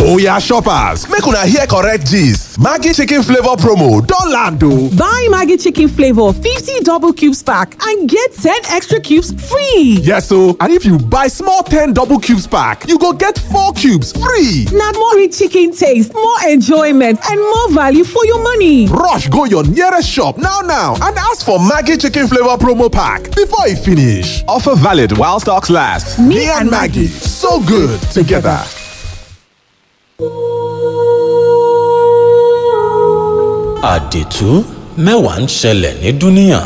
Oya shoppers, make una hear correct gist. Maggi chicken flavor promo don land o. Buy Maggie Chicken Flavor 50 double cubes pack and get 10 extra cubes free. Yes o, and if you buy small 10 double cubes pack, you go get 4 cubes free. Now more rich chicken taste, more enjoyment, and more value for your money. Rush go your nearest shop now now and ask for Maggi chicken flavor promo pack before e finish. Offer valid while stocks last. Me, and Maggie, so good together. àdìtú mẹ́wàá ń ṣẹlẹ̀ ní dúníà.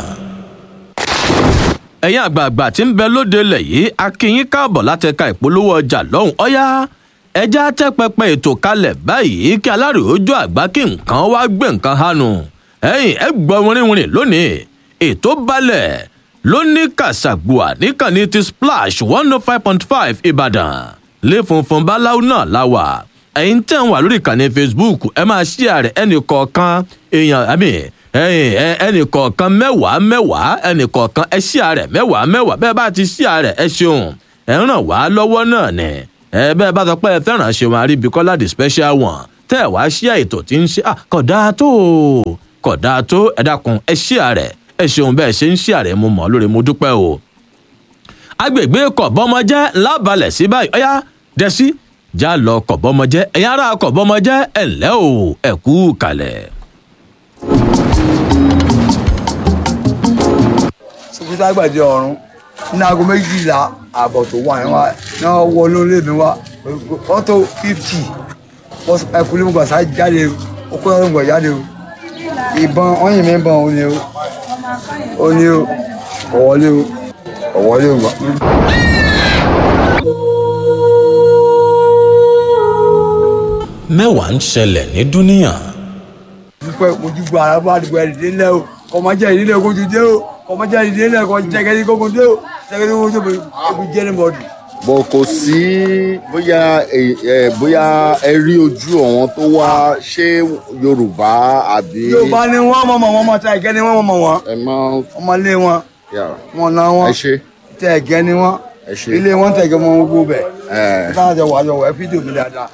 ẹ̀yin àgbààgbà tí ń bẹ lóde ilẹ̀ yìí a kí yín káàbọ̀ láti ẹ̀ka ìpolówó ọjà lọ́hùn ọ̀yá ẹja tẹ́ pẹpẹ ètò kalẹ̀ báyìí kí aláròójó àgbà kí nǹkan wá gbé nǹkan hánu ẹ̀yin ẹ gbọ́ wìrìwìrì lónìí ètò balẹ̀ lóní kàṣàgbùà níkànnì ti splash one oh five point five ìbàdàn lé funfun báláwo náà la wà ẹ̀yin tẹ̀ ń wà lórí ìkànnì facebook ẹ máa ṣí ààrẹ ẹnì kọ̀ọ̀kan èèyàn àmì ẹnì kọ̀ọ̀kan mẹ́wàá mẹ́wàá ẹnì kọ̀ọ̀kan ẹ ṣí ààrẹ mẹ́wàá mẹ́wàá bẹ́ẹ̀ bá ti ṣí ààrẹ ẹ ṣeun ẹ ràn wá lọ́wọ́ náà ni ẹ bẹ́ẹ̀ bá sọ pé ẹ fẹ́ràn ṣeun àríbíkọ́lá the special one tẹ́ ẹ wá ṣí ètò tí ń ṣe kódà tó kódà tó ẹ dákun ẹ ṣí ààrẹ ẹ ṣeun bẹ́ẹ̀ ṣe ń ṣí ààrẹ mo mọ̀ lórí mo dúpẹ́ o. agbègbè kọ̀bọ́mọjẹ́ lábalẹ̀ sí báyìí ọ̀yá dẹ́sí já lọ kọ̀bọ́mọjẹ́ ẹ̀yin ará kọ̀bọ́mọjẹ́ ẹ̀ ǹlẹ́ o ẹ̀ kú kalẹ̀. sọkúta àgbàdì ọ̀run ní aago méjìlá ààbọ̀ tó wà yẹn wá náà wọ lórí mi wá wọ́n tó fífítì ẹkùnrin mi gbàsá jáde ó kó ọ̀rọ̀ gbọ̀ jáde o ìbọn ọyìn mi bọ̀ ọ́ ni o ó ní o ọ̀wọ́lé o ọ̀wọ́lé o. mẹ́wàá ń ṣẹlẹ̀ ní dúníà. dúpẹ́ ojúgbò ara bá dùgbò ẹ̀rì délẹ̀ o kọ̀mọ́jẹ́ ìdílé kojú dé o kọ̀mọ́jẹ́ ìdílé kọ̀ jẹ́gẹ́dí kókó dé o jẹ́gẹ́dí kókó dé o ebi jẹ́ ní bọ́ọ̀dù. bọ̀ kò sí bóyá ẹ- ẹ, bóyá ẹ rí ojú àwọn tó wá ṣé yorùbá àbí. yorùbá ni wọ́n mọ̀ mọ̀ wọ́n mọ̀ tá ẹ̀gẹ́ ni wọ́n mọ̀ wọ́n ẹ máa ọmọlé wọn yà wọn náà wọn ẹ ṣe tẹ ẹ̀gẹ́ ni wọ́n ẹ ṣe. ilé wọn tẹ̀gẹ́ mọ́ gbogbo bẹ̀ ẹ táwọn jọ wà jọ wọ ẹ fídíò mi dáadáa.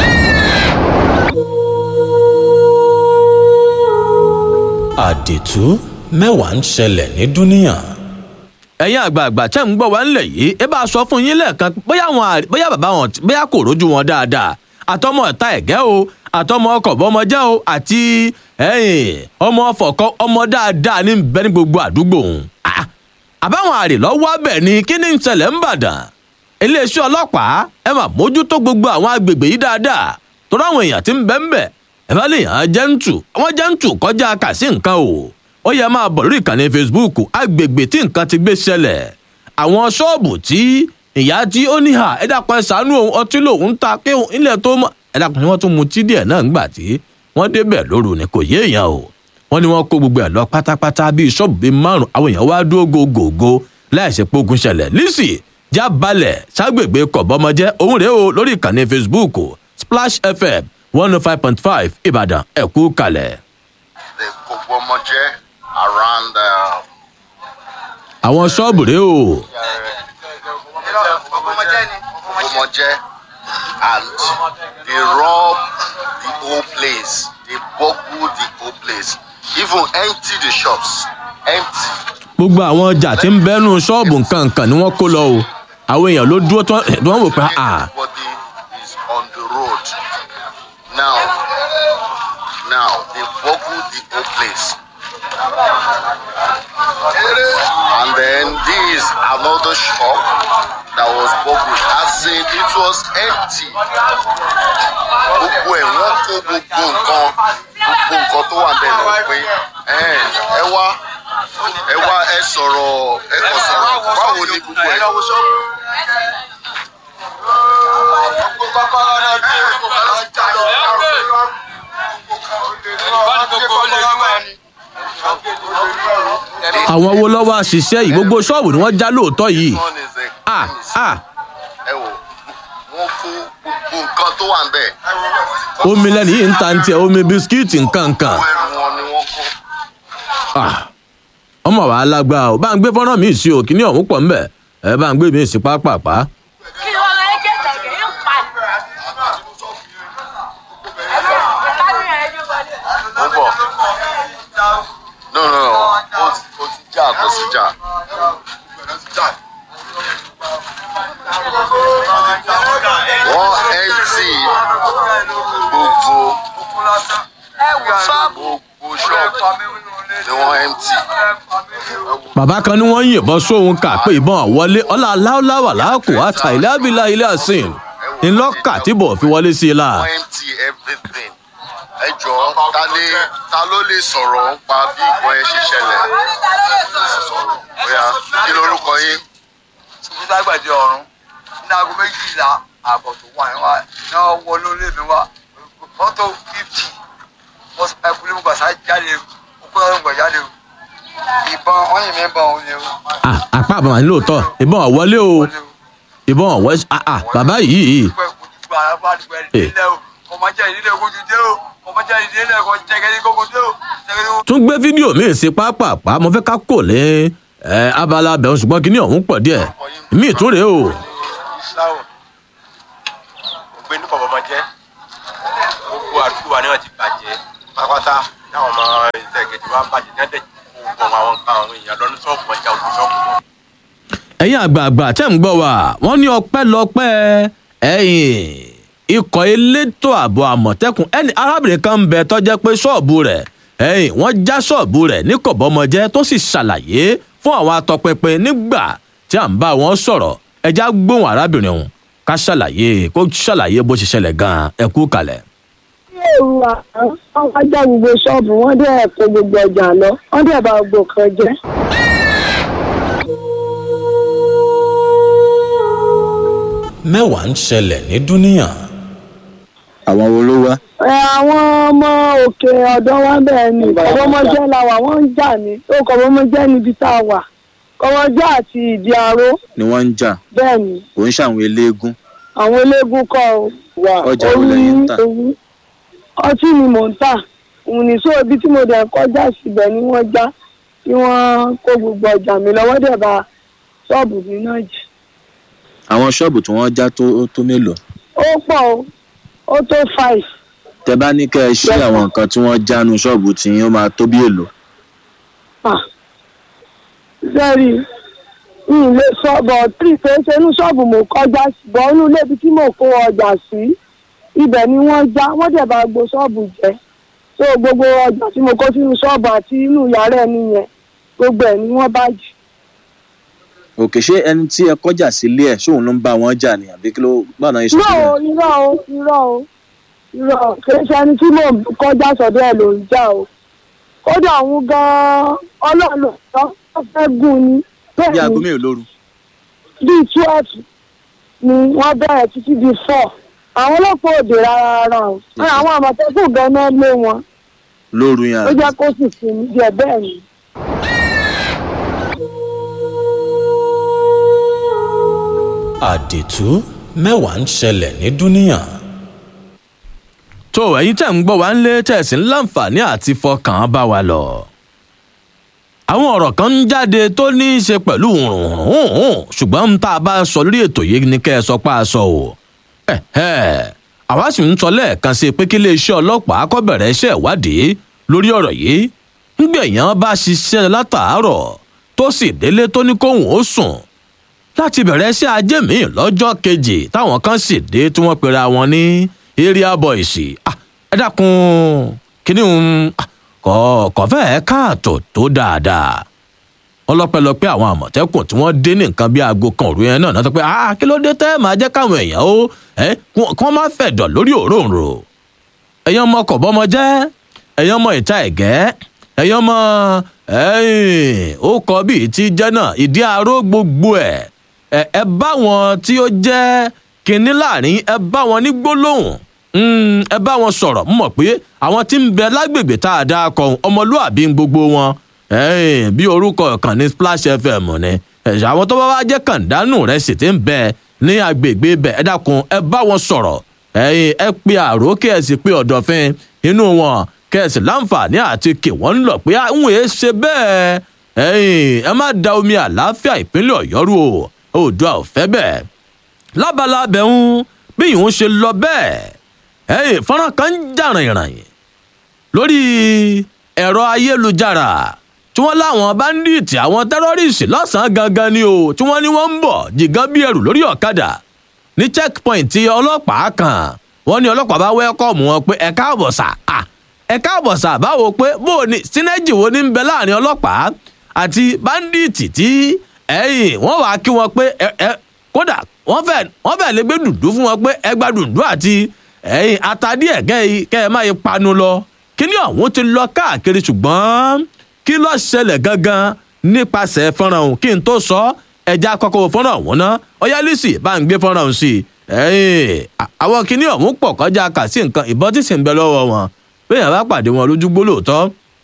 àdìtú mẹ́wàá ń ṣẹlẹ̀ ní dúníà. ẹ̀yin àgbààgbà tẹ́ ń gbọ́ wá ńlẹ̀ yìí ẹ bá a sọ fún yín lẹ́ẹ̀kan bóyá àwọn àrí- bóyá bàbá wọn bóyá kò rójú wọn dáadáa àtọmọ ọ̀tá ẹ̀gẹ́ o àtọmọ ọkọ̀ bọ́mọjẹ́ o àti ẹ̀yìn ọmọ ọfọ̀kọ́ ọmọ dáadáa ní bẹ ní gbogbo àdúgbò òun. Ah, àbáwọn àrè lọ́wọ́ abẹ̀ ni kí ni ń ṣẹlẹ̀ ń bàdàn iléeṣẹ́ ọlọ́pàá ẹ máa mójútó gbogbo àwọn agbègbè yìí dáadáa torí àwọn èèyàn tí ń bẹ ń bẹ ẹ bá lè yàn án jẹ́ǹtù àwọn jẹ́ǹtù kọjá kà sí nǹkan o ó yẹ máa bọ̀ lórí ìkànnì facebook agbègbè tí nǹkan ti gbé ṣẹlẹ̀ àwọn ṣọ́ọ̀bù tí ìyá tí ó níhà ẹ dàpọ̀ ẹ ṣàánú òun ọtí lòun ta kí òun ilẹ̀ tó mọ̀ ẹ dàpọ̀ ni wọ́n tún mu tí díẹ̀ náà ńgbà tí wọ́n débẹ̀ lóru ni kò yé èèyàn o wọ́n ní wọ́n kó gbogbo ẹ̀ lọ pátápátá bíi ṣọ́ọ̀bù bíi márùn àwọn èèyàn wá dúró gògògò láìsí pógun ṣẹlẹ̀ lísì já balẹ̀ ságbègbè kọ̀bọ́mọjẹ́ òun rèé o lórí ìkànnì facebook splash fm one oh five point five ìbàdàn ẹ̀kú kalẹ̀. the Kogbomoje around uh, àwọn ṣọ́ọ̀bù rèé o Kogbomoje and they rob the whole place they boggle the whole place even empty the shops empty gbogbo àwọn ọjà tí ń bẹ́nu ṣọ́ọ̀bù nǹkan ni wọ́n kó lọ o àwọn èèyàn ló dúró tí wọ́n tí wọ́n wò pé à everybody is on the road now now they boggle the whole place and then this another shop that was boggled as in it was empty gbogbo ẹ̀ wọ́n kó gbogbo nǹkan gbogbo nǹkan tó wà bẹ́ẹ̀ lọ pé ẹ ẹ wá ẹ wá ẹ sọ̀rọ̀ ẹ kò sọ̀rọ̀ báwo ni gbogbo ẹ̀. àwọn wo lọ́wọ́ àṣìṣe yìí gbogbo ṣọ́ọ̀bù ni wọ́n já lóòótọ́ yìí One is a à à ẹ wò wọ́n kó gbogbo nǹkan tó wà ń bẹ̀. omi lẹ́nu yìí ń ta ní tiẹ̀ omi bisikíìtì nǹkan nǹkan Gbogbo ẹrù wọn ni wọ́n kó. Ah, ọmọ wa lágbá o bá ń gbé fọ́nrán mi sí o kí ni ọ̀hún pọ̀ ńbẹ̀ ẹ bá ń gbé mi sí pápápá. kí wọ́n lọ ẹ́ kẹ́kẹ́ kẹ́ yóò pa no no no ó ti ó ti jà kó sí jà. wọ́n empty gbogbo gbogbo shop ni wọ́n empty. bàbá kan ní wọ́n ń yìnbọn sóhun kà pé ìbọn wọlé ọlá aláwọ̀láwà láàkó àtà ilé abilà ilé àsìn ńlọ́kà tí bò fi wọlé sí i la. wọ́n empty everything. ẹ jọ ta ni ta ló lè sọ̀rọ̀ nípa bí nǹkan yẹn ṣe ṣẹlẹ̀. bóyá kí lorúkọ yín. ṣùgbọ́n ságbàdì ọ̀run ní aago méjìlá ààbọ̀ tó wà ní wa náà wọ lórí mi wá mọ́tò fífì ẹkùnrin mú gbàsá jáde okú lọ́dún gbà jáde o ìbọn ọyìn mi bọ̀ òun ni o. Ah, apá àbàmà ní lóòótọ́ ìbọn wọlé o ìbọn wọlé ah ah bàbá yìí pẹ́ kojú gba arábá àdúgbò ẹni nílẹ̀ o ọmọ jẹ́ ìdílé kojú dé o ọmọ jẹ́ ìdílé kọ jẹ́gẹ́dẹ́ kókó dé o jẹ́gẹ́dẹ́ kókó. tún gbé fídíò míì sí pápápá mo fẹ́ ká kò lé ẹ abala abẹ́hùn ṣùgbọ́n kíní ọ̀hún pọ̀ díẹ̀ míì tún rèé o. islahu ògbé ní kọ̀ọ̀bọ̀mọ jẹ́ gbogbo àdúgbò wa ni wọ́n ti bàjẹ́ pátápátá táwọn ọmọ ìtẹ̀gẹ̀dẹ̀ wa bàjẹ́ ní ẹ̀dẹ̀ gbogbo àwọn nǹkan àwọn èèyàn lọ ní sọ́ọ̀bù ọjà òkú sọ́ọ̀bù wọn. ẹ̀yin àgbààgbà tẹ́ ń gbọ́ wa wọ́n ní ọpẹ́ lọpẹ́ ẹ̀yìn ikọ̀ elétò ààbò àmọ̀tẹ́kùn ẹni arábìnrin kan ń bẹ tọ́jẹ́ pé ṣọ́ọ̀bù rẹ̀ ẹ̀yìn wọ́n já ṣọ́ọ̀bù rẹ̀ ní kọ̀bọ́mọjẹ́ tó sì ṣàlàyé fún àwọn atọpinpin nígbà tí à ń bá wọn sọ̀rọ̀ ẹja gbóhùn arábìnrin ọ̀hún ká ṣàlàyé kó ṣàlàyé bó ṣe ṣẹlẹ̀ gan-an ẹ kú kalẹ̀. èrò àwọn wọn wá já gbogbo ṣọ́ọ̀bù wọn dẹ̀ kó gbogbo ọjà lọ wọn dẹ̀ bá gbogbo kan jẹ́. mẹ́wàá ń ṣẹlẹ̀ ní dúníyàn. àwọn wo ló wá. ẹ àwọn ọmọ òkè ọ̀dọ́ wa bẹ́ẹ̀ ni kọ́bọ́mọjẹ́ la wà wọ́n ń jà ní ó kọ́bọ́mọjẹ́ níbi tá a wà kọ́bọ́mọjẹ́ àti ìdí aró ni wọ́n ń jà bẹ́ẹ̀ ni kò ń ṣàwọn eléégún àwọn eléégún kọ́ ọ wà Ọjà wo lẹ̀yin ń tà? òru ọtí ni mò ń tà òun ní sọ ibi tí mo dẹ̀ kọjá síbẹ̀ ni wọ́n já tí wọ́n kó gbogbo ọjà mi lọ́wọ́ dẹ̀ bá ṣọ́ọ̀bù mi náà jì àwọn ṣọ́ọ̀bù tí wọ́n já tó tó mélòó. ó pọ̀ o ó tó five tẹ bá ní kẹ́ ẹ ṣí àwọn nǹkan tí wọ́n jánu ṣọ́ọ̀bù tí ó máa tó bí èlò. Ah, sẹ́rí n lè sọ bọ̀ tí ìpè ṣe inú ṣọ́ọ̀bù mò ń kọjá sí bọ̀ inú ilé ibi tí mò ń kó ọjà sí ibẹ̀ ni wọ́n já wọ́n dẹ̀ bá gbo ṣọ́ọ̀bù jẹ́ so gbogbo ọjà tí mo kó sínú ṣọ́ọ̀bù àti inú yàrá ẹni yẹn gbogbo ẹ̀ ni wọ́n bá jù. òkè ṣé ẹni tí ẹ kọjá sílé ẹ ṣóun ló ń bá wọn jà ní àbí kí ló gbọ́dọ̀ yín irọ́ o irọ́ o irọ́ o irọ́ o kì í ṣe ẹni tí mò ń kọjá sọ̀dọ̀ ẹ̀ ló ń jà o kódà òun gan-an ọlọ́run ló sọ ó fẹ́ gùn ni bí bẹ́ẹ̀ aago ni mélòó lóru. bíi twelve ni wọ́n bẹ̀rẹ̀ títí di four àwọn ọlọ́pàá òde rárá rárá o àwọn àmọ̀tẹ́kùn gan-an lé wọn lóru yẹn ó àbí. jẹ́ kó sì sinmi díẹ̀ bẹ́ẹ̀ ni. àdìtú mẹ́wàá ń ṣẹlẹ̀ ní dúníyàn. tó ẹ̀yin tẹ̀ ń gbọ́ wá ń lé tẹ̀sí láǹfààní àti fọkàn bá wa lọ. àwọn ọ̀rọ̀ kan ń jáde tó ní í ṣe pẹ̀lú hùrùhùrùhùn ṣùgbọ́n tá a bá sọ lórí ètò yìí ni kẹ́ ẹ sọ pé a sọ o. ẹ̀hẹ́, àwa sì ń sọ lẹ́ẹ̀kan sí i pé kí iléeṣẹ́ ọlọ́pàá kó bẹ̀rẹ̀ iṣẹ́ ìwádìí lórí ọ̀rọ̀ yìí ńgbẹ̀yàn bá ṣiṣẹ́ látàárọ̀ tó sì délé tó ní kóhùn ó sùn láti bẹ̀rẹ̀ sí ajé mi lọ́jọ́ kejì táwọn kan sì dé tí wọ́n pera wọn ní area boys Ah, ẹ dákun kíní ń kọ kọfẹ́ káàtó tó dáadáa wọn lọ́pẹ́lọpẹ́ àwọn àmọ̀tẹ́kùn tí wọ́n dé ní nǹkan bí aago kan òru yẹn náà náà tó pé ah kí ló dé tẹ́ máa jẹ́ káwọn èèyàn ó ẹ kí wọ́n má fẹ̀dọ̀ lórí òróǹro ẹ̀yin ọmọ kọ̀bọ́mọ jẹ́ ẹ̀yin ọmọ ìta ẹ̀gẹ́ ẹ̀yin ọmọ ẹ̀yìn ó kọ bíi ti jẹ́ náà ìdí aró gbogbo ẹ̀ ẹ ẹ bá wọn tí ó jẹ́ kinní láàrin ẹ bá wọn ní gbólóhùn Mm, ẹ bá wọn sọ̀rọ̀ mo mọ̀ pé àwọn tí ń bẹ lágbègbè tá a dá kọ ọmọlúàbí ń gbogbo wọn ẹ̀ẹ́n, bí orúkọ kan ní splash fm ni ẹ̀ṣẹ̀ àwọn tó bá wá jẹ́ kàndánù rẹ̀ sì ti ń bẹ ní agbègbè bẹ̀ ẹ dákun ẹ bá wọn sọ̀rọ̀ ẹ̀yin ẹ pe àrò kí ẹ sì pe ọ̀dọ̀fin inú wọn kí ẹ sì láǹfààní àti kí wọ́n ń lọ pé àwọn èé ṣe bẹ́ẹ̀ ẹ̀yin ẹ má da omi àlàáfíà ìpínlẹ̀ ọ̀yọ́ rú o oòdùà ò fẹ́ bẹ́ẹ̀ lábala abẹ́hún bí ìhun ṣe lọ bẹ́ẹ̀ ẹ̀yin fọ́nrán kan ń jà rìnrìn lórí ẹ̀rọ ayélujára tí wọ́n láwọn báńdíìtì àwọn tẹ́rọ́rìsì lọ́sàn-án gangan ni o tí wọ́n ní wọ́n ń bọ̀ jìgán bí ẹrù lórí ọ̀kadà ní checkpoint ọlọ́pàá kan wọ́n ní ọlọ́pàá bá wẹ́kọ̀mù wọn pé ẹ káàbọ̀ sà à ẹ káàbọ̀ sà báwo pé bó o ní sínéjì wo ní ń bẹ láàrin ọlọ́pàá àti báńdíìtì tí ẹ̀yìn wọ́n wàá kí wọn pé ẹ ẹ kódà wọ́n fẹ́ wọ́n fẹ́ lè gbé dùndú fún wọn pé ẹ gba dùndú àti ẹ̀yìn atadíẹ̀ kẹ́ ẹ kẹ́ ẹ má yẹ panu lọ kíní ọ̀hún ti lọ káàkiri ṣùgbọ́n kí ló ṣẹlẹ̀ gangan nípasẹ̀ fọ́nrán ọ̀hún kí n tó sọ ẹja kọ́kọ́ wo fọ́nrán ọ̀hún ná ọyálísì bá ń gbé fọ́nrán ọ̀hún sí i ẹ̀yìn àwọn kíní ọ̀hún pọ̀ kọjá kà sí nǹkan ìbọn tí sì ń bẹ lọ́wọ́ wọn bẹ́ẹ̀ bá pàdé wọn lójú gbólóòtọ́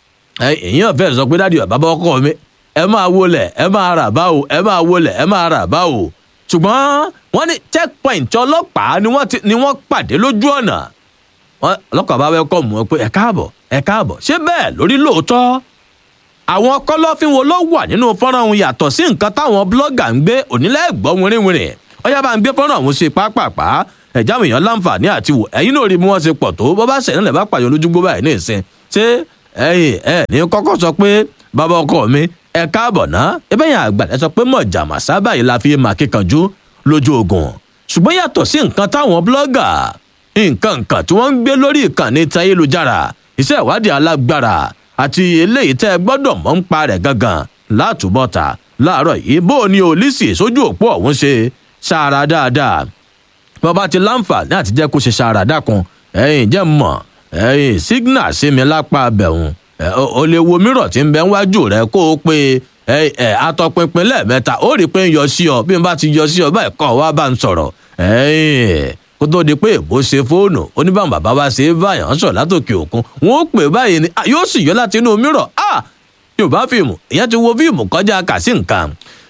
èèyàn fẹ́ sọ pé dádì bàbá ọkọ mi ẹ máa wọlé ẹ máa rà báwo ẹ máa wọlé ẹ máa rà báwo ṣùgbọ́n wọ́n ní checkpoint ọlọ́pàá ni wọ́n ti ni wọ́n pàdé lójú ọ̀nà wọn ọlọ́pàá bá wẹ́kọ̀ mú ẹ pé ẹ káàbọ̀ ẹ káàbọ̀ ṣé bẹ́ẹ̀ lórí lóòótọ́ àwọn kọlọ́fín wo ló wà nínú fọ́nrán ọ̀hún yàtọ̀ sí nǹkan táwọn blọ́gà ń gbé onílẹ̀ gbọ́ wìrìwìrì ọyá bá ń gbé fọ́nrán ọ̀hún ṣe pápápá ẹ̀já àwọn èèyàn láǹfààní àti wò ẹ̀yin náà rí bí wọ́n ṣe pọ̀ tó bọ́ bá ṣẹ̀yìn lẹ̀ bá pààyàn lójúgbó báyìí ní ìsìn ṣé ẹ̀yin ẹ̀ ní kọ́kọ́ sọ pé bàbá ọkọ mi ẹ káàbọ̀ ná ẹbẹ́ yẹn àgbà ẹ sọ pé mọ̀jà màsá báyìí la fi máa kíkanjú lójú ogun ṣùgbọ́n yàtọ̀ sí nǹkan táwọn blọ́gà nǹkan nǹkan tí wọ́n ń gbé lórí ìkànnì tayélujára iṣẹ́ ìwádìí alágbára àti eléyìí tẹ́ ẹ gbọ́dọ̀ mọ̀ ń pa rẹ̀ gangan látúbọ̀tà láàárọ̀ yìí bó o ní olísì sójú òpó ọ̀hún ṣe ṣàrà dáadáa bàbá ti láǹfààní àti jẹ́ kó ṣe ṣàrà dákun ẹ̀yìn jẹ́ mọ̀ ẹ̀yìn sígínà sí mi lápá abẹ̀hùn o lè wo mírọ̀ tí ń bẹ níwájú rẹ kó o pé ẹ ẹ atọpinpin lẹ́ẹ̀mẹ́ta ó rí i pé ń yọ sí ọ bí n bá ti yọ sí ọ báyìí kọ́ wá bá ń sọ̀rọ̀ ẹ̀yìn kó tó di pé èbó ṣe fóònù oníbàwọn bàbá wa ṣe é báyàn sọ látòkè òkun wọn ó pè báyìí ni yóò sì yọ láti inú mírọ̀ ah yorùbá fíìmù ìyẹn ti wo fíìmù kọjá kà sí nǹkan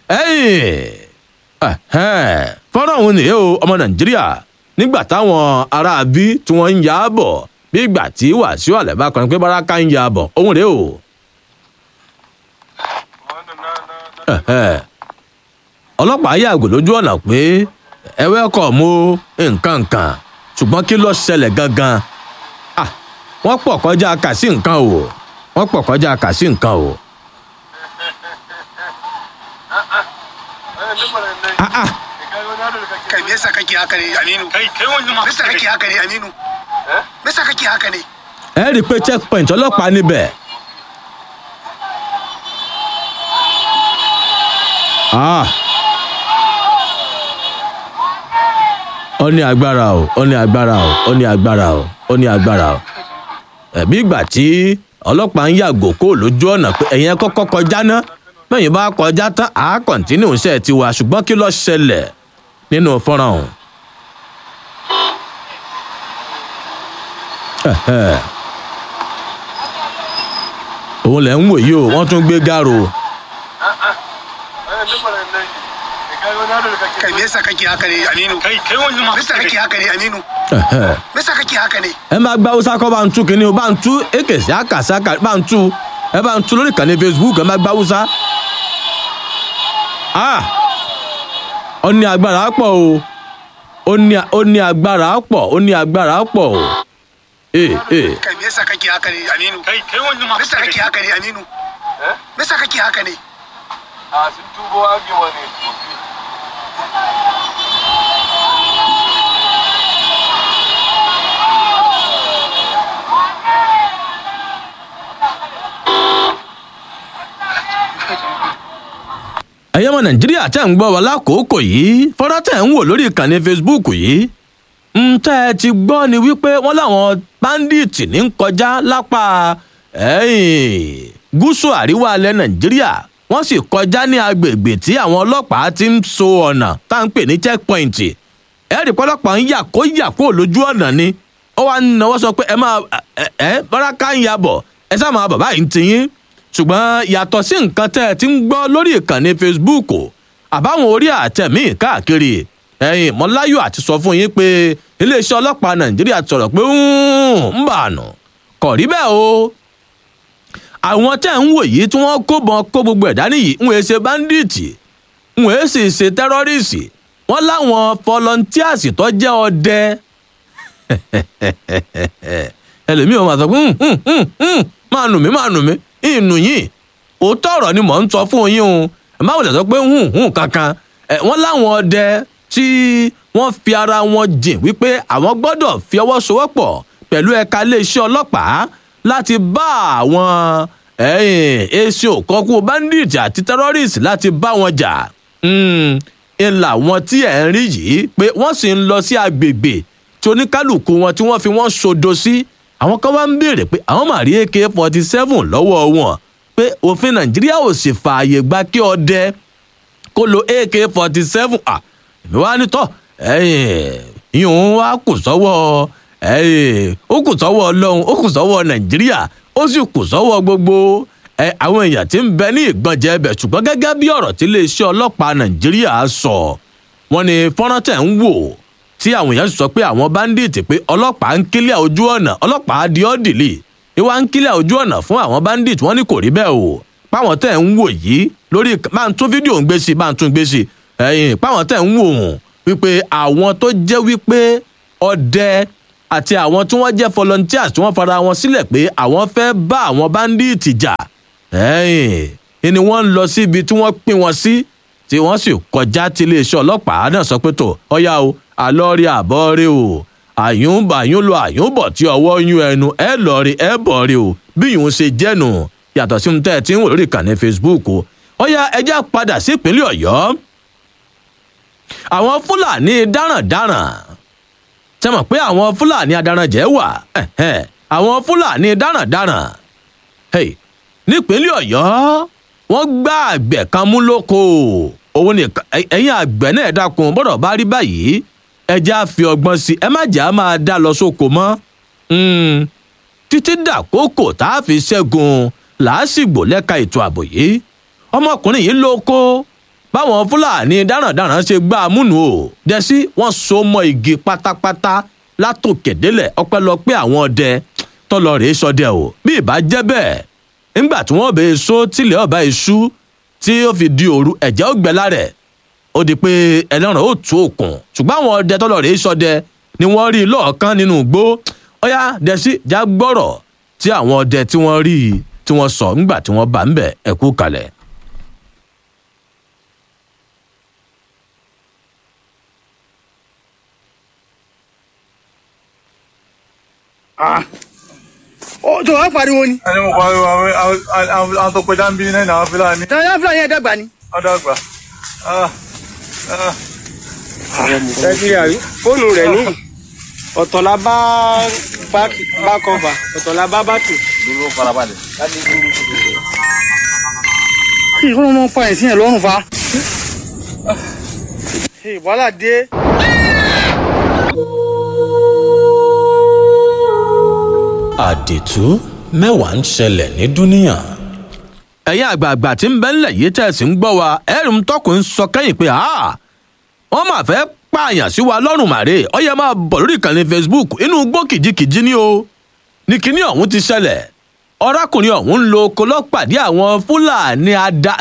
fọ́nrán òun nìyẹn o ọmọ nàìjíríà nígbà táwọn aráabí tí wọ́n ń yà á bọ̀ bí ìgbà tí wàsíù àlẹ́bá kan pé báràkà ń yà á bọ̀ òun rèé o. ọlọ́pàá yàgò lójú ọ̀nà pé ẹ wẹ́kọ̀ mú nǹkan nǹkan ṣùgbọ́n kí ló ṣẹlẹ̀ gangan wọ́n pọ̀ kọjá kà sí nǹkan o wọ́n pọ̀ kọjá kà sí nǹkan o. kai me yasa kake haka ne aminu kai kai wani ma me yasa kake haka ne aminu me yasa kake haka ne ẹ rí i pé checkpoint ọlọ́pàá níbẹ̀. Ah. ó ní agbára o ó ní agbára o ó ní agbára o ó ní agbára o ẹ̀bí ìgbà tí ọlọ́pàá ń yàgò kó lójú ọ̀nà pé ẹ̀yẹn kọ́kọ́ kọjá ná bẹ́yìn bá kọjá tán àá kọ̀ǹtínú iṣẹ́ tiwa ṣùgbọ́n kí ló ṣẹlẹ̀ nínú fọ́nrán ọ̀hún. òun lẹ̀ ń wò yìí o wọ́n tún gbé gáàrò. kai me yasa kake haka ne aminu kai kai wani ma me yasa kake haka ne aminu me yasa kake haka ne ẹ máa gba hausa kọ́ bá ń tú kínní o bá ń tú èkèsí àkàsá bá ń tú ẹ bá ń tú lórí ìkànnì facebook ẹ máa gba hausa. ó ní agbára pọ̀ o ó ní ó ní agbára pọ̀ ó ní agbára pọ̀ o. ee ee kai me yasa kake haka ne aminu kai kai wani ma me yasa kake haka ne aminu me yasa kake haka ne a sun tubo agewa ne ẹ̀yẹ́ ọmọ nàìjíríà tẹ̀ ń gbọ́ wa lákòókò yìí fọ́nrán tẹ̀ ń wò lórí ìkànnì facebook yìí ń tẹ́ ẹ ti gbọ́ ni wípé wọ́n láwọn báńdíìtì ní ń kọjá lápá gúúsù àríwá alẹ́ nàìjíríà wọ́n sì kọjá ní agbègbè tí àwọn ọlọ́pàá ti ń so ọ̀nà tá à ń pè ní checkpoint ẹ̀rí pọ́lọ́pàá ń yà kó yà kó lójú ọ̀nà ni ó wá ń náwó sọ pé ẹ máa ẹ ẹ báràkà ń ya bọ̀ ẹ sá máa bàbá yìí ń tiyín ṣùgbọ́n yàtọ̀ sí nǹkan tẹ́ ẹ ti ń gbọ́ lórí ìkànnì facebook àbáwọn orí àtẹ̀mí káàkiri ẹ̀yìn mọ́láyò àti sọ fún yín pé iléeṣẹ́ ọlọ́pàá nàìjíríà sọ̀rọ̀ pé ń bà nù kò rí bẹ́ẹ̀ o àwọn tẹ́ ń wò yìí tí wọ́n kó bọn kó gbogbo ẹ̀dá nìyí ń wèé ṣe báńdíìtì ń wèé sì ṣe tẹ́rọ́rìsì wọ́n láwọn fọlọ́ntíàsì tó jẹ́ ọdẹ ẹlòmíì wọn máa sọ pé "Hmm, hmm, hmm, hmm, máa nù mí máa nù mí ìnù yìí òótọ́ ọ̀rọ̀ ni mò ń sọ fún yín o ẹ má wòlẹ̀ sọ pé hùn hùn kankan ẹ wọ́n láwọn ọdẹ tí wọ́n fi ara wọn jìn wípé àwọn gbọ́dọ̀ fi ọwọ́ sowọ́pọ̀ pẹ̀lú ẹ̀ka iléeṣẹ́ ọlọ́pàá láti bá àwọn èsì òkọ́kú bandit àti terrorist láti bá wọn jà ń làwọn tí ẹ̀ ń rí yìí pé wọ́n sì ń lọ sí agbègbè tí oníkálukú wọn tí wọ́n fi wọ́n sodo sí àwọn kan wá ń béèrè pé àwọn máa rí ak forty seven lọ́wọ́ wọn pé òfin nàìjíríà ò sì fààyè gba kí ọdẹ kó lo ak forty seven à èmi wá ní tọ́ ìhun wa kù sọ́wọ́ ó kù sọ́wọ́ ọlọ́run ó kù sọ́wọ́ nàìjíríà ó sì kù sọ́wọ́ gbogbo àwọn èèyàn tí ń bẹ ní ìgbọ̀njẹ ẹbẹ̀ ṣùgbọ́n gẹ́gẹ́ bí ọ̀rọ̀ tí iléeṣẹ́ ọlọ́pàá nàìjíríà sọ wọ́n ní fọ́nrán tẹ̀ ń wò tí àwọn èèyàn sọ pé àwọn báńdíìtì pé ọlọ́pàá ń kílẹ̀ ojú ọ̀nà ọlọ́pàá di ọ́dìlì ìwà ń kílẹ̀ ojú ọ̀nà fún àwọn báńdíìtì wọ́n ní kò rí bẹ́ẹ̀ o páwọn tẹ̀ ń wò yìí lórí máa ń tún fídíò ń gbé sí máa ń tún gbé sí ẹ̀yìn páwọn tẹ̀ ń wò hùn wípé àwọn tó jẹ́ wípé ọdẹ àti àwọn tí wọ́n jẹ́ volunteers tí wọ́n fara wọn sílẹ̀ pé àwọn fẹ́ bá àwọn báńdíìtì jà ẹ̀yìn ni wọ́n ń lọ síbi tí wọ́n pín wọn sí tí wọ́n sì kọjá tí iléeṣẹ́ ọlọ́pàá náà sọ pé tó ọ̀yá o àlọ́ rí àbọ̀ rí o àyùnbà yún lọ àyùnbọ̀ tí ọwọ́ yún ẹnu ẹ lọ rí ẹ bọ̀ rí o bí yòó ṣe jẹ́nu yàtọ̀ sí ohun tẹ́ ẹ ti ń wò lórí ìkànnì facebook o ọ̀yá ẹjá padà sí ìpínlẹ̀ ọ̀yọ́ àwọn fúlàní dáràndáràn ṣe mọ̀ pé àwọn fúlàní adaranjẹ́ wà àwọn fúlàní dáràndáràn nípínlẹ̀ ọ̀yọ́ wọ́n gbá àgbẹ̀ kan mú lóko òun ni ẹ̀yin àgbẹ̀ náà dákun bọ́dọ̀ bá rí báyìí ẹja fi ọgbọ́n sí ẹ má jà á máa dá lọ sóko mọ́ títí dàkókò tá a fi ṣẹ́gun làásìgbò lẹ́ka ètò ààbò yìí ọmọkùnrin yìí lóko báwọn fúlàní dáràndáràn ṣe gbá a múnu o dẹ́sí wọ́n so mọ́ igi pátápátá látòkèdélẹ̀ ọpẹ́lọpẹ́ àwọn ọdẹ tọ́lọ rèé sọdẹ o bí ìbá jẹ́ bẹ́ẹ̀ nígbà tí wọ́n bẹ so tílẹ̀ ọba iṣu tí ó fi di òru ẹ̀jẹ̀ ó gbẹ lárẹ̀ ó di pé ẹlẹ́rìn ó tú òkun ṣùgbọ́n àwọn ọdẹ tọ́lọ rèé sọdẹ ni wọ́n rí lọ́ọ̀kan nínú igbó ọ̀yá dẹ́sí já gbọ́rọ̀ tí àwọn ọdẹ tí wọ́n rí tí wọ́n sọ nígbà tí wọ́n bá ń bẹ̀ ẹ̀kú kalẹ̀. ó tó wá pariwo ni. ẹni mo pariwo àwọn àwọn àwọn tó pẹja ń bí náà ní àwọn fúlàní. tani á fúlàní ẹ̀ dàgbà ni. wọ́n dàgbà. nàìjíríà rí fóònù rẹ̀ ní ọ̀tọ̀ la bá bá kọ́fà ọ̀tọ̀ la bá bá tù. dúró farabalẹ̀. kí ìkọ́nà ọmọ pa ẹ̀sìn ẹ̀ lọ́rùn fa. wàhálà dé. àdìtú mẹ́wàá ń ṣẹlẹ̀ ní dúníyàn. ẹ̀yin àgbààgbà tí ń bẹ ńlẹ̀ yìí tẹ̀sí ń gbọ́ wa ẹ̀rùn tọkùn ń sọ kẹ́yìn pé wọ́n máa fẹ́ pààyàn sí wa lọ́rùn màrè ó yẹ máa bọ̀ lórí ìkànnì facebook inú igbó kìjikìji ni o ní kíní ọ̀hún ti ṣẹlẹ̀ ọ̀rákùnrin ọ̀hún ń lo kolọ́pàdé àwọn fúlàní ada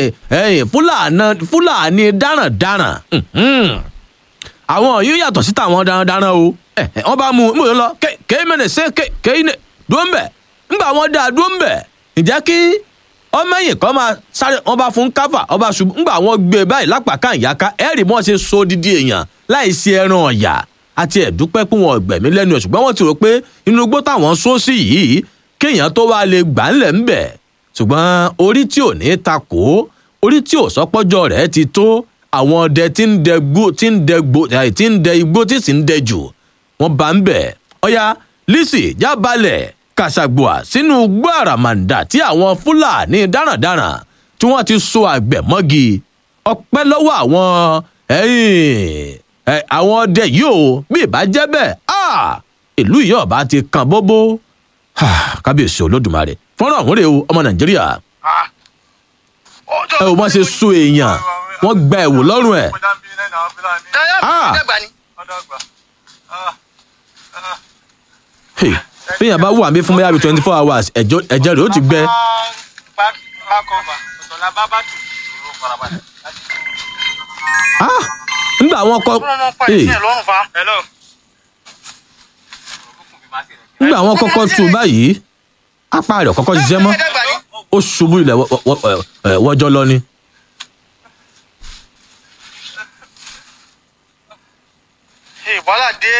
fúlàní darandaran àwọn yìí yàtọ̀ sí tàwọn darandaran o wọ́n bá mú un mú un lọ kéé mẹ́rin ṣe kéé ní dúró ń bẹ̀ ńgbà wọ́n dáa dúró ń bẹ̀ ǹjẹ́ kí ọmọ ẹ̀yìn kan máa sáré wọ́n bá fún káfà ọba ṣubú ńgbà wọ́n gbé e báyìí lápàká ìyáká ẹ̀rì mọ́ ṣe so dídí èèyàn láì sí ẹran ọ̀yà àti ẹ̀dúpẹ́ pé wọn gbẹ̀mí lẹ́nu ẹ̀ ṣùgbọ́n wọ́n ti rò pé inú igbó táwọn só sí yìí kéèyàn tó wá lè gbà ńlẹ̀ ń bẹ̀ ṣùgbọ́n orí tí ò ní ta kó orí tí ò sọpọ́jọ́ rẹ̀ ti tó àwọn ọdẹ tí ń dẹ gbó tí ń dẹ gbó tí ń dẹ igbó tí sì ń dẹ jù wọn bá ń bẹ ọyá lisi jábalẹ kàṣàgbọà sínú igbó àràmàǹdà tí àwọn fúlàní darandaran tí wọn ti so àgbẹ̀ mọ́gi ọpẹ́ lọ́wọ́ àwọn àwọn ọdẹ yìí o bí ìbá jẹ́ bẹ́ẹ̀ ìlú yìí ọba ti kan bóbó kábíyèsí olódùmarè fọ́nrán ọ̀hún rèé o ọmọ nàìjíríà ẹ ò má ṣe so èèyàn wọ́n gba ẹ̀wò lọ́rùn ẹ̀. fíyàn bá wà mí fún bẹ́ẹ̀ bí twenty four hours ẹ̀jẹ̀ rẹ̀ ó ti gbẹ. nígbà àwọn kọ. nígbà wọn kọ́kọ́ tú báyìí apá rẹ̀ kọ́kọ́ ṣiṣẹ́ mọ́ ó ṣubú ilẹ̀ wọ- wọ- wọ- ẹ̀, wọ́jọ́ lọ ni. wàhálà dé.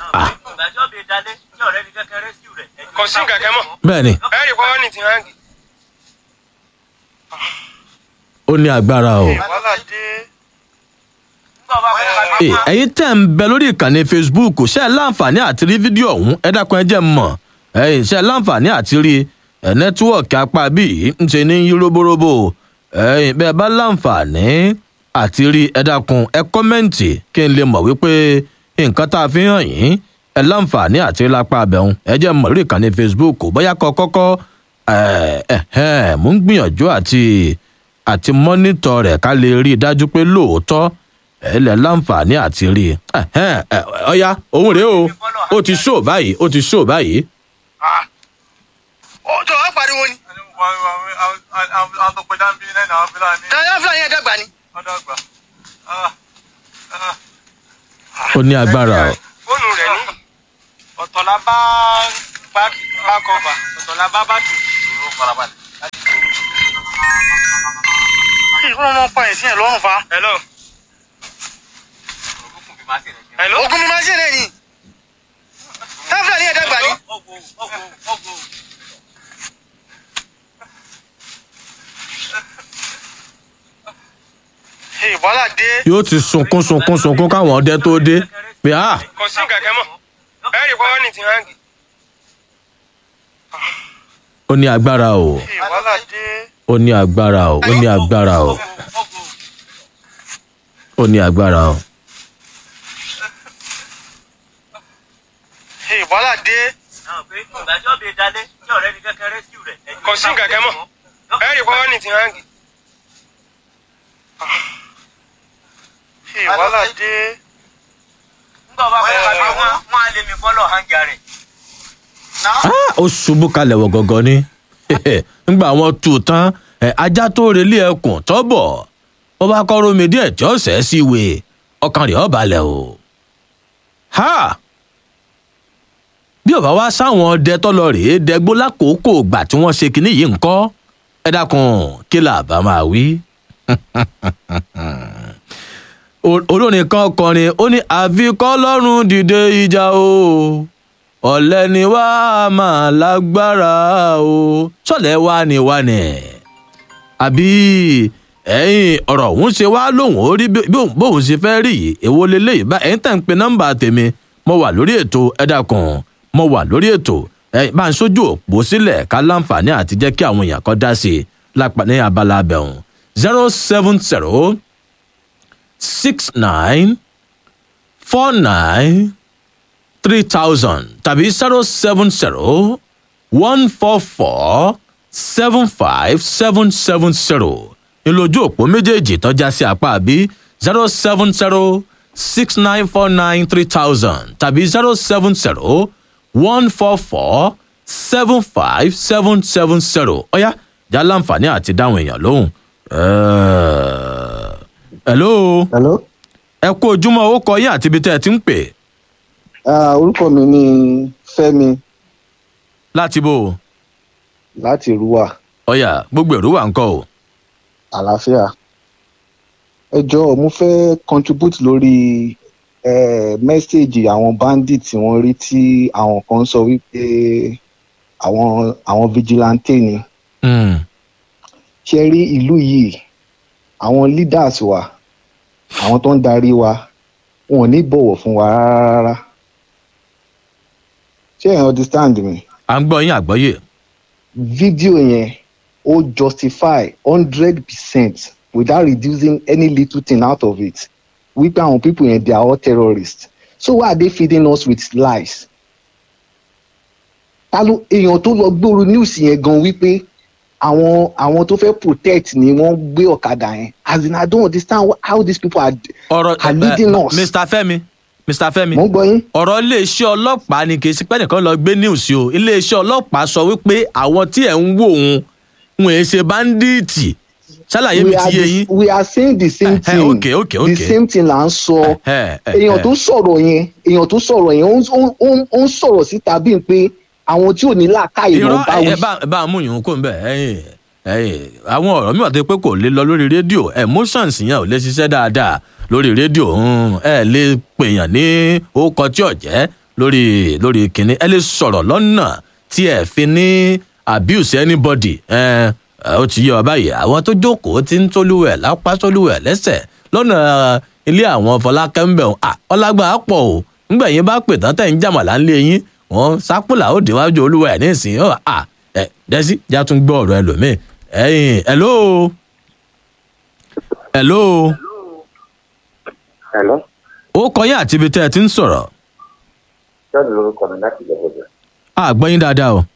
kò sí nǹkan kan mọ́. bẹ́ẹ̀ ni ẹ rí i pé wọ́n ní ti hangi. ó ní agbára o. wàhálà dé. Ẹ, ẹ̀yin tẹ̀ ń bẹ lórí ìkànnì facebook ṣe é láǹfààní àti rí fídíò ọ̀hún ẹ dákun ẹ jẹ́ n mọ̀ ẹ̀yin ṣe é láǹfààní àti rí ẹ̀ nẹ́tíwọ̀kì apá bíi ń ṣe ní yí róbóróbó ẹ̀yin bẹ́ẹ̀ bá láǹfààní àti rí ẹ dákun ẹ kọ́mẹ́ǹtì kí n lè mọ̀ wípé nǹkan tá a fi hàn yín ẹ láǹfààní àti rí lápá abẹ́hùn ẹ jẹ́ n mọ̀ lórí ìkànnì facebook bóyá kọ́ kọ́kọ́ ẹ̀ ẹ̀ ẹ̀ mò ń gbìyànjú àti àti mọ́nítọ̀ rẹ̀ ká lè rí i dájú pé lóòótọ́ ẹ lẹ láǹfààní àti rí i Ẹhẹ́n, ẹ, ọ̀ya òun rèé o ó ti ṣó báyìí ó ti ṣó báyìí. ó tó wá pariwo ni. àwọn tó pẹja ń bí náà náà fúlàní. káyọ̀ fúlàní ẹ̀ dàgbà ni. ọ̀dọ́ àgbà. ó ní agbára o. fóònù rẹ̀ ní ọ̀tọ̀ la bá bá kọ́fà ọ̀tọ̀ la bá bá tù. ìrún ọmọ pa ẹ̀sìn ẹ̀ lọ́rùn fa. hello. hello. ogun mi máa ṣe rẹ̀ ni. káyọ̀ fúlàní ẹ̀ dàgbà ni. wàhálà dé. yóò ti sunkún sunkún sunkún káwọn ọdẹ tó dé pé a kò sí nǹkan kan mọ́ ẹ rí i pé wọ́n ní ti hangi. ó ní agbára o wàhálà dé. ó ní agbára o ó ní agbára o ó ní agbára o. wàhálà dé. kò sí nǹkan kan mọ́ ẹ rí i pé wọ́n ní ti hangi. wàhálà dé. wọ́n á lé mi fọ́lọ̀ hangi rẹ̀. Ah, ó ṣubú kalẹ̀ wọ̀ gọ́gọ́ ni nígbà wọn tù ú tán ẹ, ajá tó relé ẹkùn tọ́bọ̀ ó bá kọ́ rómi díẹ̀ tí ó sẹ́ sí ìwé ọkàn rẹ̀ ó balẹ̀ o. ha bí ọba wá sáwọn ọdẹ tọ́lọ rèé dẹgbó lákòókò ìgbà tí wọ́n ṣe kinní yìí ńkọ́ ẹ dákun kí là bá máa wí. O- olórin kan kọrin ó ní àfikọ́ lọ́rùn dìde ìjà o ọ̀lẹ́ ni wá a máa lágbára o sọ̀lẹ́ wá ni wá ni àbí ẹ̀yin ọ̀rọ̀ òun ṣe wá lóhùn ó rí bí bí òun- bóun ṣe fẹ́ rí yìí èwo leléyìí bá ẹ̀yin tẹ̀ ń pe nọ́mbà tèmi mo wà lórí ètò ẹ̀dá kan mo wà lórí ètò ẹ̀yin bá ń sójú òpó sílẹ̀ ká láǹfààní àti jẹ́ kí àwọn èèyàn kan dá sí i lápá ní abala abẹ́hùn zero seven zero six nine four nine three thousand tàbí zero seven zero one four four seven five seven seven zero ìlójú òpó méjèèjì tọ́já sí apá àbí zero seven zero six nine four nine three thousand tàbí zero seven zero one four four seven five seven seven zero ọ̀yá já láǹfààní àti dáhùn èèyàn lóhùn. Ẹ̀ẹ́, hello. hello. ẹ kú ojúmọ́ ó kọ yín àti ibi tẹ́ ẹ ti ń pè. Ah, orúkọ mi ni fẹmi láti bò. láti rúwà ọ̀yà gbogbo èrò wà ń kọ́ o. àlàáfíà ẹ jọ̀ọ́ mo fẹ́ contribute lórí eh, mẹ́sáàgì àwọn bandit tí wọ́n rí tí àwọn kan sọ wípé àwọn àwọn vigilante ni ṣe rí ìlú yìí àwọn leaders wa àwọn tó ń darí wa wọn ò ní bọ̀wọ̀ fún wa rárá ṣé ẹ understand me. à ń gbọ́ yín àgbọ́yé. fídíò yẹn ó justify hundred percent without reducing any little thing out of it wípé àwọn people yẹn they are all terrorists so why are they feeding us with lies. ta ló èèyàn tó lọ gbóòrò news yẹn gan wípé àwọn àwọn tó fẹ́ protect ni wọ́n gbé ọ̀kadà yẹn as in i don't understand wh- how these people are, ọ̀rọ̀ are leading us. mr fẹmi mr fẹmi. mo ń gbọ́ yín. ọ̀rọ̀ iléeṣẹ́ ọlọ́pàá ni kì í sí pé nìkan lọ gbé news o iléeṣẹ́ ọlọ́pàá sọ wípé àwọn tí ẹ̀ ń wò òun wọn èé ṣe báńdíìtì ṣàlàyé mi we ti are yé the- yín. we are saying the same Eh, thing okay, okay, okay. the same thing là ń sọ Eh, eh, èèyàn eh. tó sọ̀rọ̀ yẹn èèyàn tó sọ̀rọ̀ yẹn ó ń- ó ń- ó ń- ó ń sọ̀rọ̀ síta bíi pé àwọn tí ò ní làákàyè ló irọ́ ń bá ẹ wí. ẹ bá ẹ bá mú yòówù kó ń bẹ̀ ẹ̀yìn ẹ̀yìn àwọn ọ̀rọ̀ mi wà tó pé kò lè lọ lórí rédíò emotions yẹn ò lè ṣiṣẹ́ dáadáa lórí rédíò hmm, ẹ lè pèèyàn ní orúkọ tí ò jẹ́ lórí lórí kìnní ẹ lè sọ̀rọ̀ lọ́nà tí ẹ fi ní abuse anybody ẹ ẹ, ó ti yé ọ báyìí àwọn tó jókòó ti ń tólúwẹ̀ lápá tólúwẹ̀ lẹ́sẹ̀ lọ́nà ilé àwọn fọlákẹ́ ń bẹ̀ ọ́ à ọlágbà pọ̀ o ńgbà yín bá pè tán tẹ̀ ń jàmàlà ńlé yín wọn sápòlà ó déwájú olúwa ẹ̀ nísìnyí ọ̀ à ẹ̀ dẹ́sí já tún gbọ́ ọ̀rọ̀ ẹlòmíì ẹ̀yìn hello hello Hello, ó kọ yín àti ibi tẹ́ ẹ ti ń sọ̀rọ̀ John lorúkọ mi láti Ìjẹ̀bọ̀dẹ̀. àgbọ̀ yín dáadáa o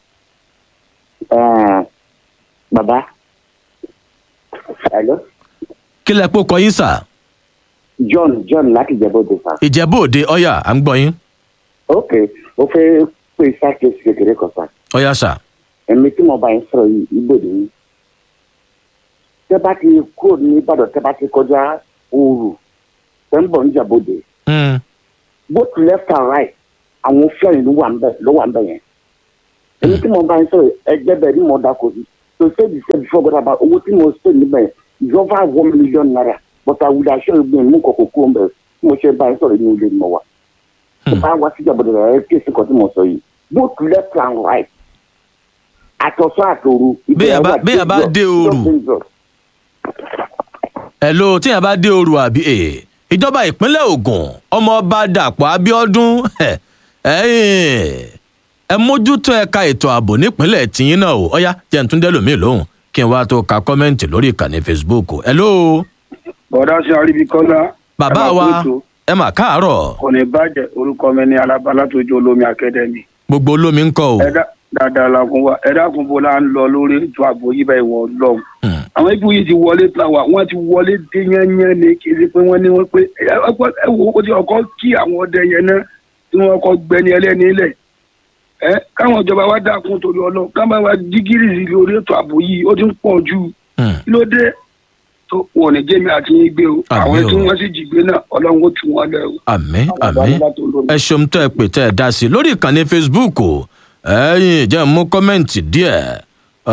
Bàbá. Hello, kí lẹ pé ó kọ yín sà John John láti Ìjẹ̀bọ̀dẹ̀ sà. ìjẹ́bú òde ọ̀yà à ń gbọ́ yín Ok, mo fẹ́ pè sákèsì kékeré kan sà. ọ̀yà sà Ẹ̀mí tí mo bá yín sọ̀rọ̀ yìí, Ìgbòdì yìí. Tẹ́ bá ti kúrò ní Ìbàdàn, tẹ́ bá ti kọjá Òòrù, tẹ́ ń bọ̀ ní Ìjẹ̀bọ̀dẹ̀. Hmm. Both left and right, àwọn fẹ́rin ló wà ń bẹ̀ ló wà ń bẹ̀ yẹn. Ẹ̀mí tí mo bá yín sọ̀rọ̀ ẹgbẹ́ bẹ̀ ní mo dáko sí. To say the same before God about owó tí mo spend níbẹ̀ yẹn is over one million naira. But I would assure you pé mú kọ̀kọ̀ kúrò ń bẹ̀ tí mo ṣe bá yín sọ̀rọ̀ ní ilé ni mo wà. Tó bá wá sí Ìjẹ̀bọ̀dẹ̀ rẹ̀ kéèsì kan tí mo sọ yìí. Both left and right. Àtọ̀sọ́ àtòru. Béèyàn bá- béèyàn bá dé Òòrù. hello tíyẹn bá dé oru àbí ẹ ìjọba ìpínlẹ̀ Ògùn ọmọọba Dàpọ̀ Abíọ́dún ẹ ẹ̀yin, ẹ mójútó ẹ̀ka ètò ààbò nípínlẹ̀ tìyín náà o ọ̀yá jẹ́ ń tún dẹ́lòmíì lóhùn kí n wá tó ka kọ́mẹ́ǹtì lórí ìkànnì Facebook hello bọ̀dá sí aríbikọ́lá bàbá wa ẹ mà káàárọ̀ kò ní bàjẹ́ orúkọ mi ní alábàlá tó jó olómi akẹ́dẹ́mì gbogbo olómi ń kọ́ o ẹ̀dá dáadáa la kún wa ẹ̀dá kún bó la ń lọ lórí ètò ààbò yìí bá ìwọ lọ́hùn. àwọn ibi yìí ti wọlé tán wa wọ́n ti wọlé dé yányán ni kì í ṣe pé wọ́n ní wọ́n pé ẹ ẹ- ẹ wo ó ti ọkọ kí àwọn ọdẹ yẹn náà tí wọ́n kọ́ gbẹni ẹlẹ́ni ilẹ̀ ẹ káwọn ìjọba wa dákun torí ọlọ́ káwọn wa dígírì sí lórí ètò ààbò yìí ó ti ń pọ̀ ju kí ló dé tó wọn ò ní jẹ́mi àti yín gbé o àwọn o. tí wọ́n sì jí gbé náà ọlọ́run ó tù wọ́n lẹ́ o. àmín àmín ẹ ṣeun tẹ́ ẹ pè tẹ́ ẹ dá sí i lórí ìkànnì facebook o ẹ̀yin jẹ́ n mú kọ́mẹ́ǹtì díẹ̀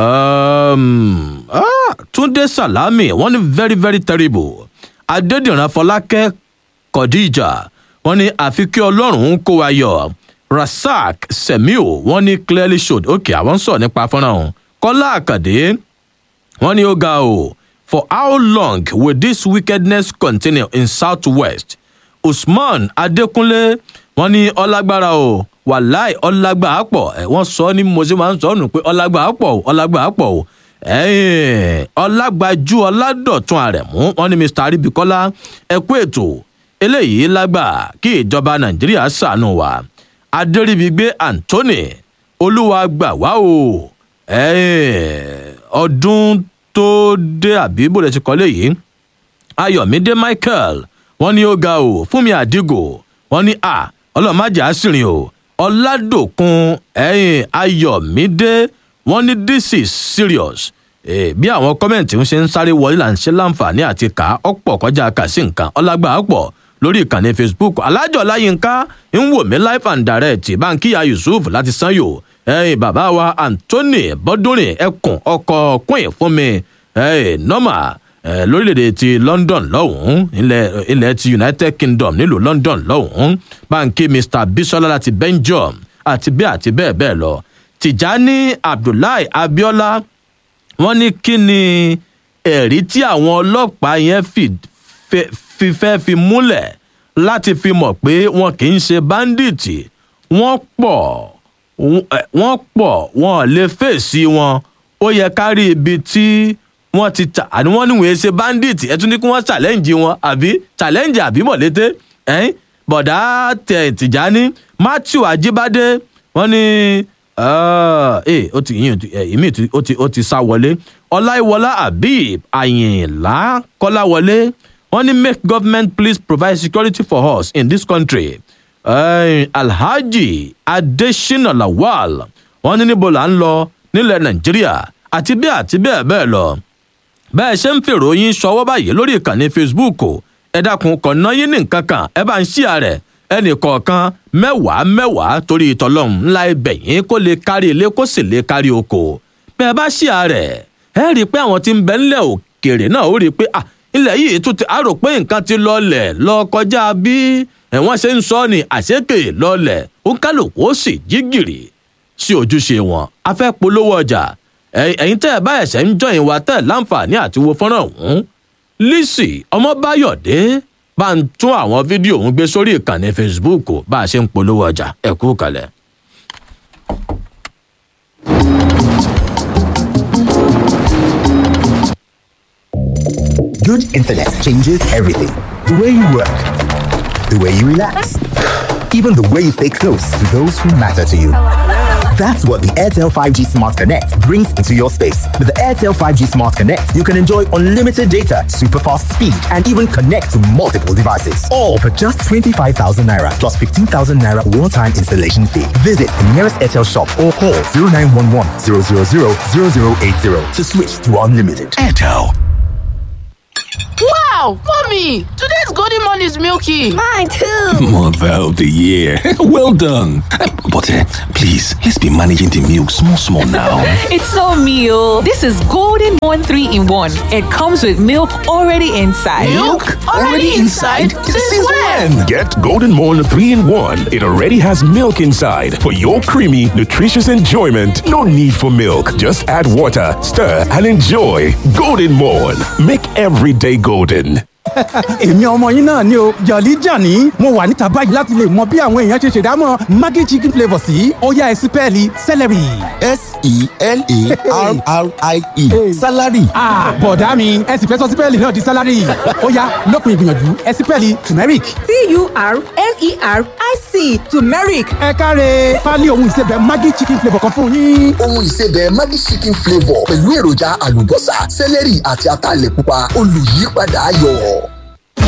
Um, ah, túndé salami wọ́n ní very very terrible adédìran fọlákẹ́ kọ̀díjà wọ́n ní àfi kí ọlọ́run kó wa yọ rasak semiu wọ́n ní clearly showed ok àwọn ń sọ̀rọ̀ nípa fọ́nrán ọ̀hún kọ́lá àkàdé wọ́n ní ó ga o for how long will this wickedness continue in southwest usman adékúnlé wọ́n ní ọlágbára o wàláì ọlágbà pọ̀ ẹ̀ wọ́n sọ ní mo ṣe máa ń sọ nù pé ọlágbà pọ̀ o ọlágbà pọ̀ o ẹ̀ẹ́n ọlágbájú ọládọ̀tún àrẹ̀mú wọ́n ní mr aribikola ẹ kú ètò eléyìí lágbà kí ìjọba nàìjíríà ṣàánú wa adéríbigbé anthony olúwa gbà wá o ẹ̀ẹ́n ọdún tó dé àbí bó lè ti kọ́ léyìí ayọ̀mídé michael wọ́n ní ó ga o fúnmi àdìgò wọ́n ní a ọlọ́màjà àṣìrìn o ọ̀làdòkun ẹ̀yìn ayọ̀mídé wọ́n ní this is serious Eh, bí àwọn kọ́mẹ̀ntì ń ṣe ń sáré wọlé là ń ṣe láǹfààní àti kà á ọ̀pọ̀ kọjá kà sí nǹkan ọlágbà pọ̀ lórí ìkànnì facebook alájọ láyínká ń wò mí live and direct báńkìyà yusuf láti sanyo ẹ̀yìn bàbá wa anthony bọ́dúnrin ẹkùn ọkọ̀ queen fún mi ẹ̀yìn nọ́mà eh, lórílẹ̀‐èdè ti london lọ́hùn-ún ilẹ̀ ilẹ̀ ti united kingdom nílùú london lọ́hùn-ún báńkì mr bisola láti belgium àti bẹ́ẹ̀ àti bẹ́ẹ̀ bẹ́ẹ̀ lọ tìjání abdullahi abiola wọ́n ní kí ni ẹ̀rí tí àwọn ọlọ́pàá yẹn fi- fẹ́- fi fẹ́ fi múlẹ̀ láti fi mọ̀ pé wọn kì í ṣe báńdíìtì wọ́n pọ̀ wọ́n- ẹ̀, wọ́n pọ̀ wọn ò lè fèsì wọn ó yẹ ká rí ibi tí wọ́n ti tà àní wọ́n níwèé ṣe báńdíìtì ẹ tún ní kí wọ́n challenge wọn àbí challenge àbí mọ̀lété ẹ̀yìn bọ̀dá tẹ̀ tìjání matthew ajíbádé wọ́n ní ee ó ti yín ìmí ó ti ó ti sá wọlé ọláìwọlá habib àyìnlá kọláwọlé wọn ní make government please provide security for us in this country uh, alhaji adesina lawal wọn ní níbo là ń lọ nílẹ̀ nàìjíríà àti bẹ́ẹ̀ àti bẹ́ẹ̀ bẹ́ẹ̀ lọ bẹ́ẹ̀ ṣe ń fèrò yín ṣọwọ́ báyìí lórí ìkànnì facebook ẹ dákun kọ̀ọ̀nà yín ní nǹkan kan ẹ bá ń ṣíà rẹ̀ ẹnì kọ̀ọ̀kan mẹ́wàá mẹ́wàá torí ìtọ́lọ́hún ńlá ibẹ̀ yín kó lè kárí ilé kó sì lè kárí oko bẹ́ẹ̀ bá ṣíà rẹ̀ ẹ rí i pé àwọn tí ń bẹ ńlẹ̀ òkèèrè náà ó rí i pé ah ilẹ̀ yìí tún ti àrò pé nǹkan ti lọlẹ̀ lọ kọjá bí ẹ̀wọ̀n ṣe ń sọ ni àṣekè lọlẹ̀ ó kálukú ó sì jí gìrì sí ojúṣe wọn a fẹ́ polówó ọjà ẹ̀yin tẹ́ ẹ bá ẹ̀ṣẹ̀ ń jọyìn wa tẹ́ ẹ láǹfààní àti wo fọ́nrán ọ̀hún lisi ọmọbáyọ̀dé bá ń tún àwọn fídíò òun gbé sórí ìkànnì facebook bá a ṣe ń polówó ọjà ẹ kú kalẹ̀. Good internet changes everything. The way you work, the way you relax, even the way you stay close to those who matter to you. That's what the Airtel 5G Smart Connect brings into your space. With the Airtel 5G Smart Connect, you can enjoy unlimited data, super fast speed, and even connect to multiple devices. All for just 25,000 naira plus 15,000 naira one time installation fee. Visit the nearest Airtel shop or call 0911 000 0080 to switch to unlimited. Airtel. Wow, mommy, today's golden morning is milky. Mine too. Mother of the year. well done. But uh, please, let's be managing the milk small, small now. it's so meal. This is Golden One 3 in 1. It comes with milk already inside. Milk already inside? Since when? Get Golden Morn 3 in 1. It already has milk inside. For your creamy, nutritious enjoyment, no need for milk. Just add water, stir, and enjoy. Golden Morn. Make every day golden. èmi ọmọ yín náà ni o jọ̀lí jàní mo wà níta báyìí láti lè mọ bí àwọn èèyàn ṣe ṣèdámọ̀ maggi chicken flavour sí ọ̀yá ẹ̀sìn pẹ́ẹ́lí celery. s-e-l-a-r-r-i-e salary. bọ̀dá mi ẹ sì fẹ́ sọ sípẹ́ẹ̀lì náà di salary ọ̀yá lópin ìgbìyànjú ẹ̀sìn pẹ́ẹ́lì turmeric. t-u-r-m-e-r-i-c turmeric. ẹ káre pálí ohun ìsebẹ̀ maggi chicken flavour kan fún yín. ohun ìsebẹ̀ maggi chicken flavour pẹ̀lú èròjà àlùbọ́sà celery àti ataalẹ̀ pupa olùyípadà ayọ̀.